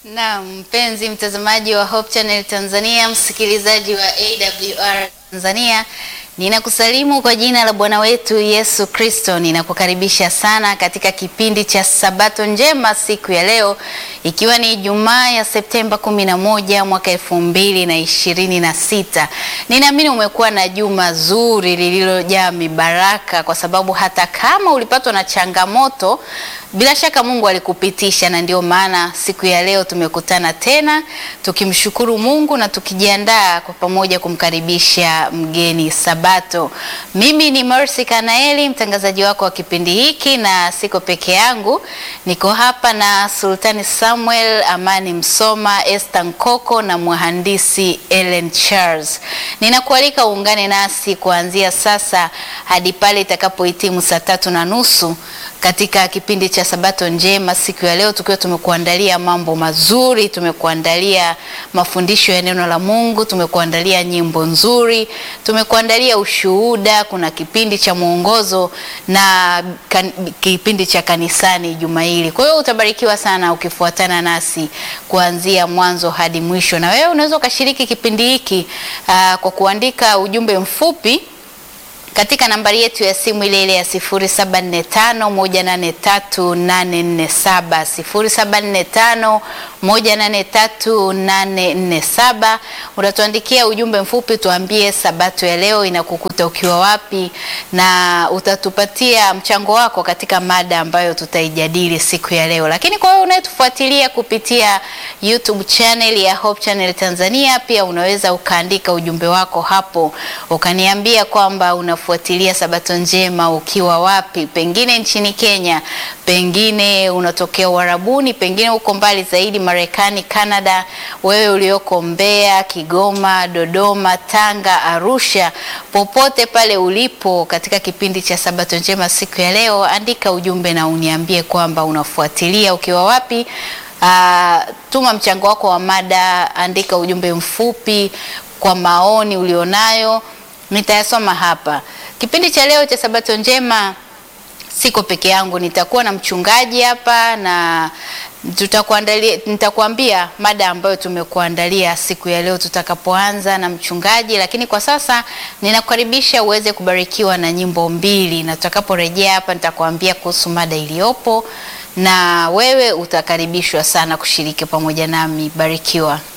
Na mpenzi mtazamaji wa Hope Channel Tanzania, msikilizaji wa AWR Tanzania, ninakusalimu kwa jina la Bwana wetu Yesu Kristo. Ninakukaribisha sana katika kipindi cha Sabato njema siku ya leo, ikiwa ni Ijumaa ya Septemba 11 mwaka elfu mbili na ishirini na sita. Ninaamini umekuwa na juma zuri lililojaa mibaraka, kwa sababu hata kama ulipatwa na changamoto bila shaka Mungu alikupitisha, na ndio maana siku ya leo tumekutana tena tukimshukuru Mungu na tukijiandaa kwa pamoja kumkaribisha mgeni Sabato. Mimi ni Mercy Kanaeli, mtangazaji wako wa kipindi hiki, na siko peke yangu, niko hapa na Sultani Samuel, Amani Msoma, Esther Nkoko na mhandisi Ellen Charles. Ninakualika uungane nasi kuanzia sasa hadi pale itakapohitimu saa tatu na nusu katika kipindi cha Sabato njema siku ya leo, tukiwa tumekuandalia mambo mazuri, tumekuandalia mafundisho ya neno la Mungu, tumekuandalia nyimbo nzuri, tumekuandalia ushuhuda, kuna kipindi cha mwongozo na kan, kipindi cha kanisani juma hili. Kwa hiyo utabarikiwa sana ukifuatana nasi kuanzia mwanzo hadi mwisho, na wewe unaweza ukashiriki kipindi hiki aa, kwa kuandika ujumbe mfupi katika nambari yetu ya simu ile ile ya 0745183847 0745183847. Utatuandikia ujumbe mfupi, tuambie sabato ya leo inakukuta ukiwa wapi, na utatupatia mchango wako katika mada ambayo tutaijadili siku ya leo. Lakini kwa wewe unayetufuatilia kupitia YouTube channel ya Hope Channel Tanzania, pia unaweza ukaandika ujumbe wako hapo ukaniambia kwamba unafuatilia Sabato njema ukiwa wapi, pengine nchini Kenya, pengine unatokea Uarabuni, pengine uko mbali zaidi Marekani, Canada, wewe ulioko Mbeya, Kigoma, Dodoma, Tanga, Arusha, popote pale ulipo katika kipindi cha Sabato njema siku ya leo, andika ujumbe na uniambie kwamba unafuatilia ukiwa wapi. Uh, tuma mchango wako wa mada, andika ujumbe mfupi kwa maoni ulionayo nitayasoma hapa. Kipindi cha leo cha Sabato njema siko peke yangu, nitakuwa na mchungaji hapa na tutakuandalia, nitakuambia mada ambayo tumekuandalia siku ya leo tutakapoanza na mchungaji, lakini kwa sasa ninakukaribisha uweze kubarikiwa na nyimbo mbili, na tutakaporejea hapa nitakuambia kuhusu mada iliyopo na wewe utakaribishwa sana kushiriki pamoja nami. Barikiwa.